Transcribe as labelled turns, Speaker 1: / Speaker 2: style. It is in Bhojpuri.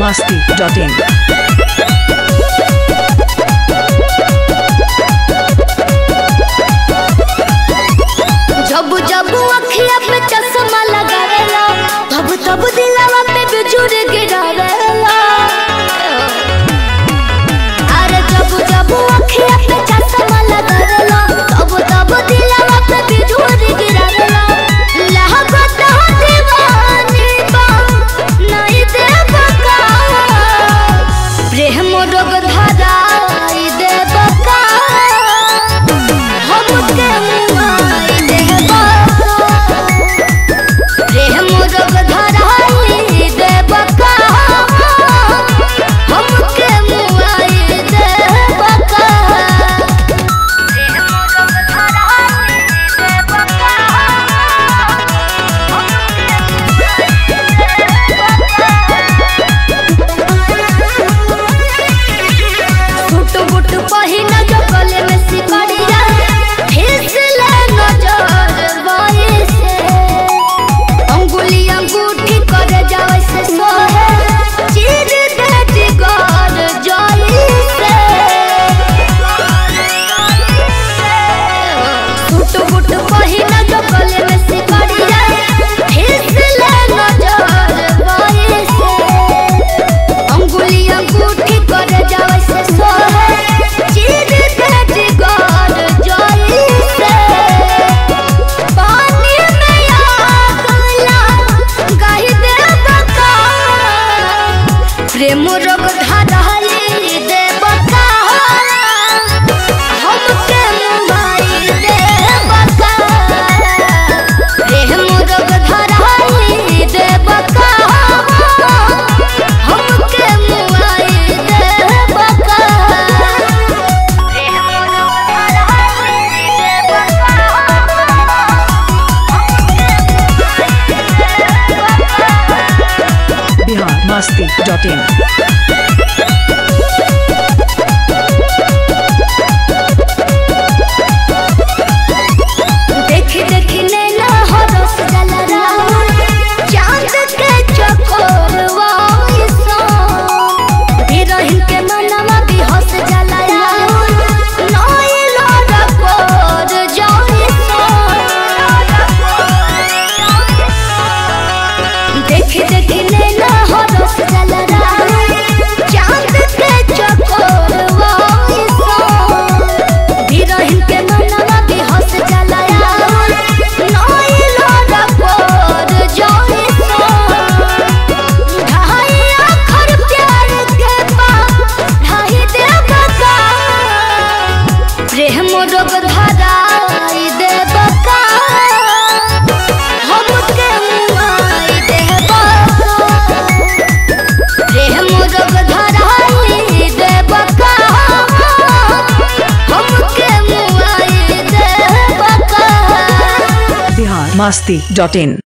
Speaker 1: masti.in.
Speaker 2: जब जब अखिया पे चश्मा लगावेला तब तब दिलवा पे बिजुर गिरावेला अरे जब जब अखिया पे चश्मा लगावेला तब तब दिलवा पे बिजुर गिरावेला लहकत हो दीवानी बा नहीं देव का प्रेम रोग धराई देव का हमके मुआई देबा प्रेम रोग धराई देबा का हमके मुआई देबा का प्रेम रोग धराई देबा का फुट फुट पहिन जो गले में सिकड़िया फिसले नजर वाई से अंगुली अंगूठी कर जावे से सोहे चीर दे जिगर जाई से फुट फुट पहिन जो गले में सिकड़िया फिसले नजर वाई से अंगुली अंगूठी कर जावे से सोहे चीर दे जिगर जाई से पानी में आग लगाई दे बका प्रेम रोग धराई दे बका हमके मुंबाई दे बका प्रेम रोग धराई दे बका हमके मुआई दे बका प्रेम रोग धराई दे बका
Speaker 1: Bihar masti.in.
Speaker 2: देखी देखी नैना हरस जलरा चांद के चकोरवा हिरोइन के मनवा भी हंस जलरा नई लोरा कोर जाई देखी देखी नैना हरस जलरा चांद के चकोरवा हिरोइन के मनवा भी हंस जलाया नई लोरा कोर जाई ढाई आखर प्यार के पा ढाई दे बका प्रेम रोग धराई दे बका हमके मुआई दे बका प्रेम रोग धराई दे बका हमके मुआई दे बका
Speaker 1: Bihar masti.in.